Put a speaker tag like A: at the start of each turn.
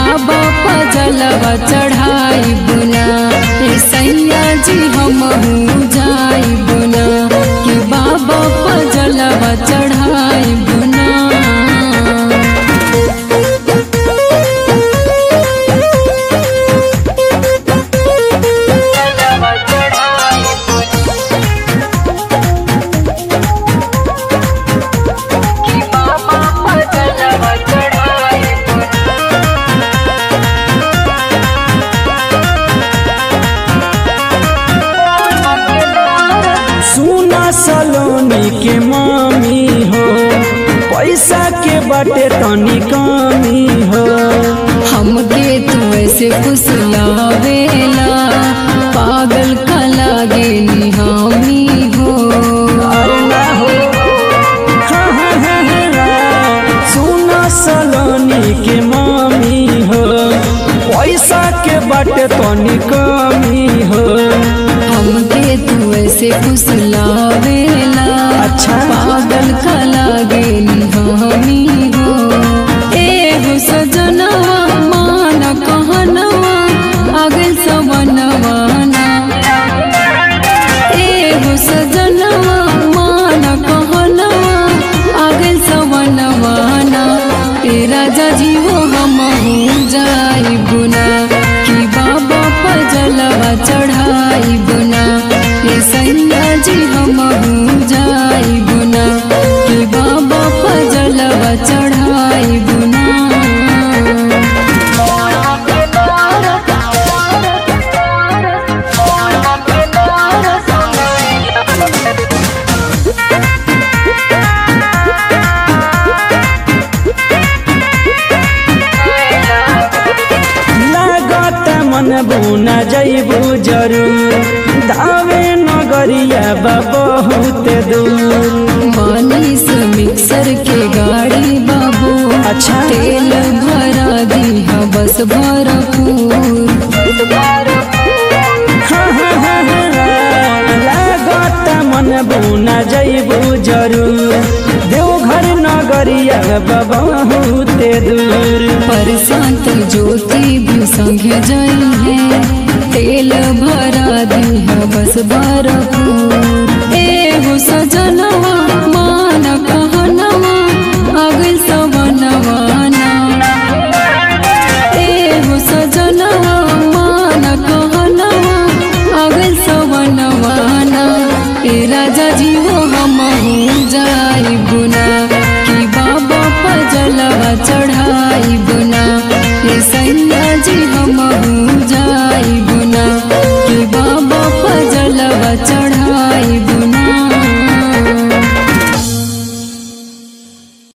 A: बाबा पजलवा चढ़ाई बुना ए सैया जी हम जाई बुना कि बाबा पजलवा चढ़ाई बुना
B: सुना सलोनी के मामी हो पैसा के बाटे तनी कमी हो
A: हमके तू ऐसे फुसलावेला पागल का लागे निहामी हो
B: अरे ना हो हाँ, हाँ, हाँ, हाँ। सुना सलोनी के मामी हो पैसा के बाटे तनी कमी हो
A: हमके तू ऐसे फुसलावेला
B: अच्छा।
A: पागल का लागे निहामी हो ए हो सजनवा मान कहनवा आगल सवनवा ना ए हो सजनवा मान कहनवा आगल सवनवा ना ए राजा जी हो हम जाई बुना कि बाबा पजलवा चढ़ाई बुना ए सैया जी हम जाई बुना कि बाबा पजलवा चढ़ाई बुना
B: लागत मन बुना जैबू जरूर दावे नगरिया बा बहुत दूर
A: मानिस मिक्सर के गाड़ी बाबू
B: अच्छा।
A: तेल भरा दिया बस भरपूर
B: हाँ, हाँ, हाँ, हाँ। लागत मन बुना जैबू जरूर देवघर नगरिया बा बहुत दूर
A: परसांत ज्योति भी संग जाई है तेल भरा दिया बस भरपूर ए हो सजनवा मान कहना